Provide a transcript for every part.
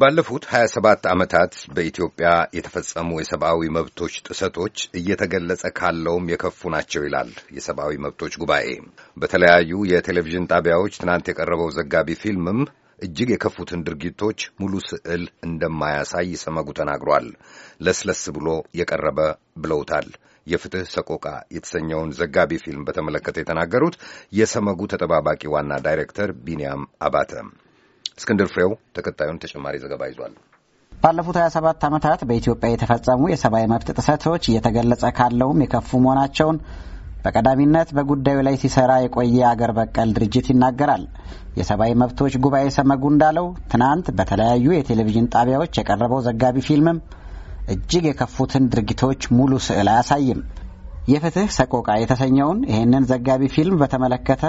ባለፉት 27 ዓመታት በኢትዮጵያ የተፈጸሙ የሰብአዊ መብቶች ጥሰቶች እየተገለጸ ካለውም የከፉ ናቸው ይላል የሰብአዊ መብቶች ጉባኤ። በተለያዩ የቴሌቪዥን ጣቢያዎች ትናንት የቀረበው ዘጋቢ ፊልምም እጅግ የከፉትን ድርጊቶች ሙሉ ስዕል እንደማያሳይ ሰመጉ ተናግሯል። ለስለስ ብሎ የቀረበ ብለውታል። የፍትህ ሰቆቃ የተሰኘውን ዘጋቢ ፊልም በተመለከተ የተናገሩት የሰመጉ ተጠባባቂ ዋና ዳይሬክተር ቢንያም አባተ። እስክንድር ፍሬው ተከታዩን ተጨማሪ ዘገባ ይዟል። ባለፉት 27 ዓመታት በኢትዮጵያ የተፈጸሙ የሰብአዊ መብት ጥሰቶች እየተገለጸ ካለውም የከፉ መሆናቸውን በቀዳሚነት በጉዳዩ ላይ ሲሰራ የቆየ አገር በቀል ድርጅት ይናገራል። የሰብአዊ መብቶች ጉባኤ ሰመጉ እንዳለው ትናንት በተለያዩ የቴሌቪዥን ጣቢያዎች የቀረበው ዘጋቢ ፊልምም እጅግ የከፉትን ድርጊቶች ሙሉ ስዕል አያሳይም። የፍትህ ሰቆቃ የተሰኘውን ይህንን ዘጋቢ ፊልም በተመለከተ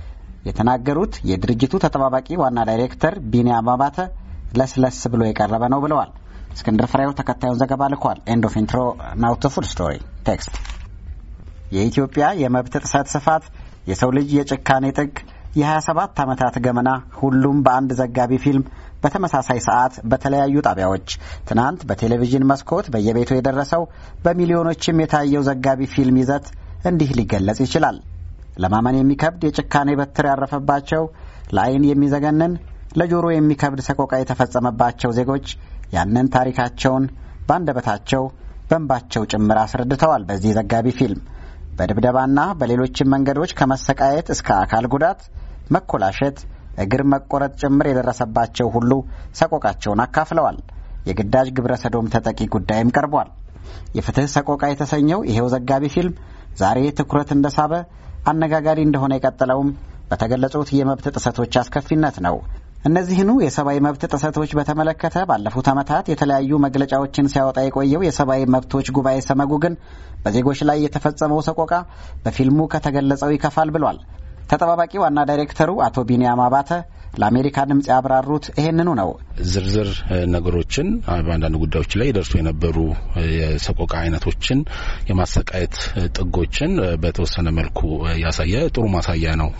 የተናገሩት የድርጅቱ ተጠባባቂ ዋና ዳይሬክተር ቢንያም አባተ ለስለስ ብሎ የቀረበ ነው ብለዋል። እስክንድር ፍሬው ተከታዩን ዘገባ ልኳል። ኤንድ ኦፍ ኢንትሮ ናው ቱ ፉል ስቶሪ ቴክስት የኢትዮጵያ የመብት ጥሰት ስፋት፣ የሰው ልጅ የጭካኔ ጥግ፣ የ27 ዓመታት ገመና ሁሉም በአንድ ዘጋቢ ፊልም በተመሳሳይ ሰዓት በተለያዩ ጣቢያዎች ትናንት በቴሌቪዥን መስኮት በየቤቱ የደረሰው በሚሊዮኖችም የታየው ዘጋቢ ፊልም ይዘት እንዲህ ሊገለጽ ይችላል። ለማመን የሚከብድ የጭካኔ በትር ያረፈባቸው፣ ለዓይን የሚዘገንን ለጆሮ የሚከብድ ሰቆቃ የተፈጸመባቸው ዜጎች ያንን ታሪካቸውን በአንደበታቸው በእንባቸው ጭምር አስረድተዋል። በዚህ ዘጋቢ ፊልም በድብደባና በሌሎችም መንገዶች ከመሰቃየት እስከ አካል ጉዳት፣ መኮላሸት፣ እግር መቆረጥ ጭምር የደረሰባቸው ሁሉ ሰቆቃቸውን አካፍለዋል። የግዳጅ ግብረ ሰዶም ተጠቂ ጉዳይም ቀርቧል። የፍትህ ሰቆቃ የተሰኘው ይሄው ዘጋቢ ፊልም ዛሬ ትኩረት እንደሳበ አነጋጋሪ እንደሆነ የቀጠለውም በተገለጹት የመብት ጥሰቶች አስከፊነት ነው። እነዚህኑ የሰብአዊ መብት ጥሰቶች በተመለከተ ባለፉት ዓመታት የተለያዩ መግለጫዎችን ሲያወጣ የቆየው የሰብአዊ መብቶች ጉባኤ ሰመጉ ግን በዜጎች ላይ የተፈጸመው ሰቆቃ በፊልሙ ከተገለጸው ይከፋል ብሏል። ተጠባባቂ ዋና ዳይሬክተሩ አቶ ቢንያም አባተ ለአሜሪካ ድምፅ ያብራሩት ይሄንኑ ነው። ዝርዝር ነገሮችን በአንዳንድ ጉዳዮች ላይ ደርሶ የነበሩ የሰቆቃ አይነቶችን፣ የማሰቃየት ጥጎችን በተወሰነ መልኩ ያሳየ ጥሩ ማሳያ ነው።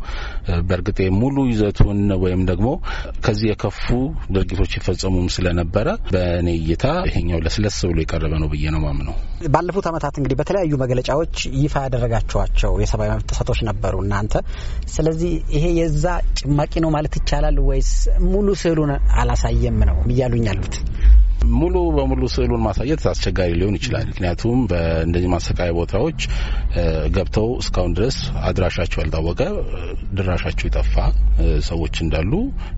በእርግጥ ሙሉ ይዘቱን ወይም ደግሞ ከዚህ የከፉ ድርጊቶች ይፈጸሙም ስለነበረ በእኔ እይታ ይሄኛው ለስለስ ብሎ የቀረበ ነው ብዬ ነው ማምነው። ባለፉት ዓመታት እንግዲህ በተለያዩ መግለጫዎች ይፋ ያደረጋችኋቸው የሰብአዊ መብት ጥሰቶች ነበሩ እናንተ። ስለዚህ ይሄ የዛ ጭማቂ ነው ማለት ይቻላል ወይስ ሙሉ ስዕሉን አላሳየም ነው እያሉኝ ያሉት? ሙሉ በሙሉ ስዕሉን ማሳየት አስቸጋሪ ሊሆን ይችላል። ምክንያቱም በእንደዚህ ማሰቃያ ቦታዎች ገብተው እስካሁን ድረስ አድራሻቸው ያልታወቀ ድራሻቸው የጠፋ ሰዎች እንዳሉ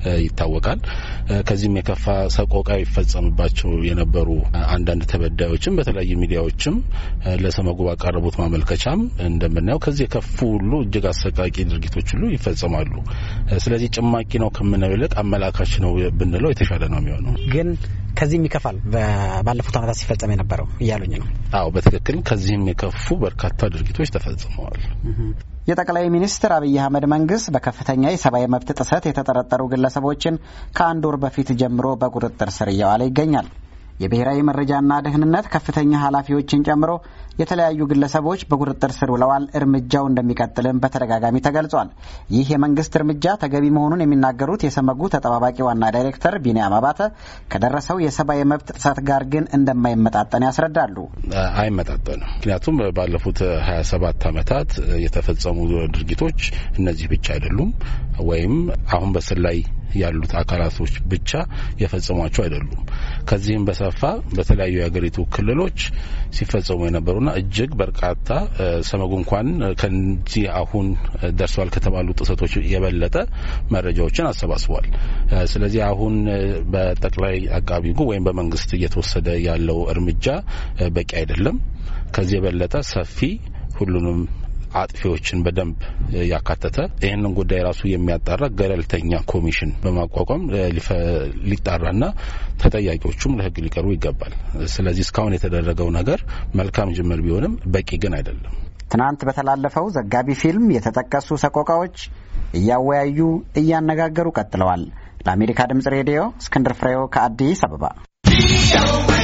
ይታወቃል። ከዚህም የከፋ ሰቆቃ ይፈጸምባቸው የነበሩ አንዳንድ ተበዳዮችም በተለያዩ ሚዲያዎችም ለሰመጉ ባቀረቡት ማመልከቻም እንደምናየው ከዚህ የከፉ ሁሉ እጅግ አሰቃቂ ድርጊቶች ሁሉ ይፈጸማሉ። ስለዚህ ጭማቂ ነው ከምንለው ይልቅ አመላካች ነው ብንለው የተሻለ ነው የሚሆነው ግን ከዚህም ይከፋል ባለፉት ዓመታት ሲፈጸም የነበረው እያሉኝ ነው። አዎ በትክክል ከዚህም የከፉ በርካታ ድርጊቶች ተፈጽመዋል። የጠቅላይ ሚኒስትር አብይ አህመድ መንግስት በከፍተኛ የሰብአዊ መብት ጥሰት የተጠረጠሩ ግለሰቦችን ከአንድ ወር በፊት ጀምሮ በቁጥጥር ስር እያዋለ ይገኛል። የብሔራዊ መረጃና ደህንነት ከፍተኛ ኃላፊዎችን ጨምሮ የተለያዩ ግለሰቦች በቁጥጥር ስር ውለዋል። እርምጃው እንደሚቀጥልም በተደጋጋሚ ተገልጿል። ይህ የመንግስት እርምጃ ተገቢ መሆኑን የሚናገሩት የሰመጉ ተጠባባቂ ዋና ዳይሬክተር ቢንያም አባተ ከደረሰው የሰብአዊ መብት ጥሰት ጋር ግን እንደማይመጣጠን ያስረዳሉ። አይመጣጠንም። ምክንያቱም ባለፉት ሀያ ሰባት ዓመታት የተፈጸሙ ድርጊቶች እነዚህ ብቻ አይደሉም ወይም አሁን በስር ላይ ያሉት አካላቶች ብቻ የፈጸሟቸው አይደሉም። ከዚህም በሰፋ በተለያዩ የሀገሪቱ ክልሎች ሲፈጸሙ የነበሩና እጅግ በርካታ ሰመጉ እንኳን ከዚህ አሁን ደርሰዋል ከተባሉ ጥሰቶች የበለጠ መረጃዎችን አሰባስቧል። ስለዚህ አሁን በጠቅላይ አቃቢ ሕጉ ወይም በመንግስት እየተወሰደ ያለው እርምጃ በቂ አይደለም። ከዚህ የበለጠ ሰፊ ሁሉንም አጥፊዎችን በደንብ ያካተተ ይህንን ጉዳይ ራሱ የሚያጣራ ገለልተኛ ኮሚሽን በማቋቋም ሊጣራና ተጠያቂዎቹም ለሕግ ሊቀርቡ ይገባል። ስለዚህ እስካሁን የተደረገው ነገር መልካም ጅምር ቢሆንም በቂ ግን አይደለም። ትናንት በተላለፈው ዘጋቢ ፊልም የተጠቀሱ ሰቆቃዎች እያወያዩ እያነጋገሩ ቀጥለዋል። ለአሜሪካ ድምጽ ሬዲዮ እስክንድር ፍሬው ከአዲስ አበባ